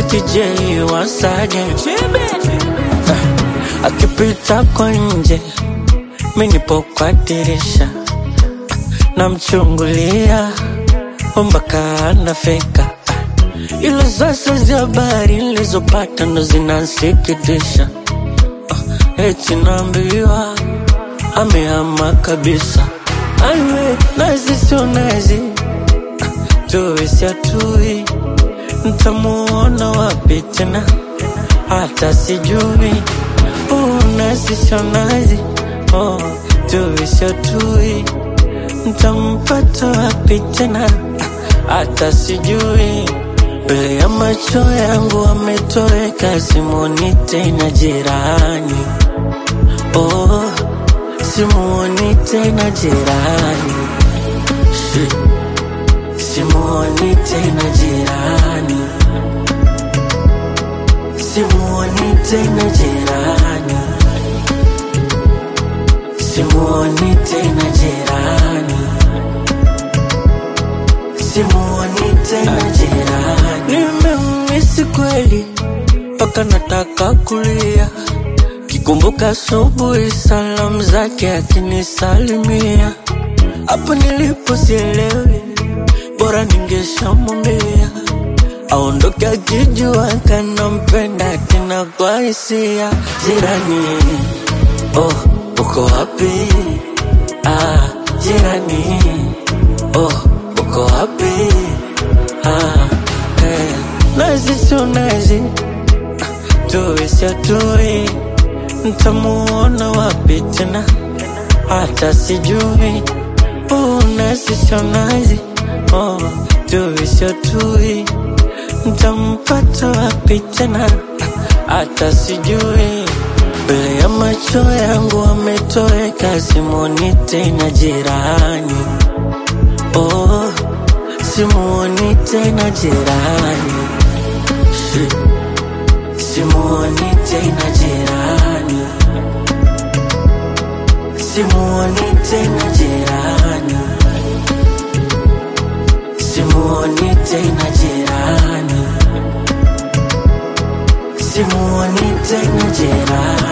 eti je wasaje Ah, akipita kwa nje mi nipo kwa dirisha namchungulia mpaka anafika ila sasa za habari nilizopata ndo zinansikitisha Ah, eti naambiwa amehama kabisa aiwe nazi sio nazi tuwe siatui ntamuona wapi tena hata sijui uh, nazi sio nazi oh, tuwe siatui ntampata wapi tena hata sijui mbele ya macho yangu ametoweka simoni tena jirani oh, simuoni tena jirani Shit. simuoni tena jirani simuoni tena jirani simuoni tena jirani simuoni tena jirani nimemisi kweli mpaka nataka kulia kikumbuka asubuhi salamu zake akinisalimia hapo nilipo sielewi bora ningeshamwambia aondoke akijua kanampenda tena kwa hisia jirani oh uko wapi ah jirani oh uko wapi ah eh. nazi sio nazi tuwe siatui ntamuona wapi tena hata sijui uh, nazi sio nazi oh, tuwe siatui ntampata wapi tena hata sijui mbele ya macho yangu ametoweka simoni tena jirani oh, simuoni tena jirani Shit. simuoni tena jirani simuoni tena jirani simuoni tena jirani simuoni tena jirani